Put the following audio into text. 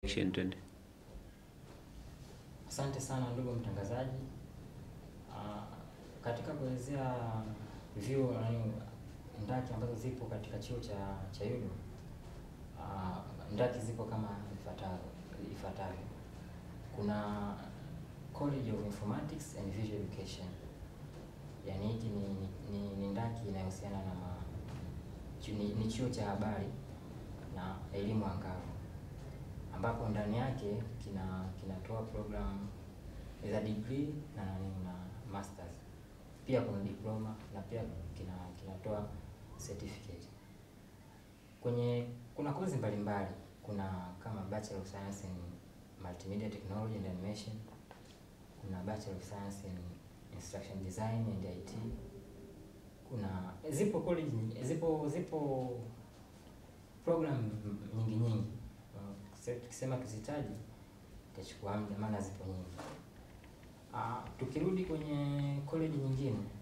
direction twende. Asante sana ndugu mtangazaji. Ah, katika kuelezea vyuo yaani ndaki ambazo zipo katika chuo cha cha UDOM, ah, ndaki zipo kama ifuatavyo ifuatavyo. Kuna College of Informatics and Visual Education, yaani hiki ni, ni, ni, ni ndaki inayohusiana na ma, chu- ni, ni chuo cha habari na elimu angavu ambapo ndani yake kina kinatoa program za degree na nani na masters. Pia kuna diploma na pia kina kinatoa certificate. Kwenye kuna kozi mbalimbali, kuna kama Bachelor of Science in Multimedia Technology and Animation, kuna Bachelor of Science in Instruction Design and IT. Kuna zipo college nyingi- zipo zipo program nyingi nyingi. Uh, kise- Tukisema tuzitaji itachukua muda, maana zipo nyingi. Ah, tukirudi kwenye college nyingine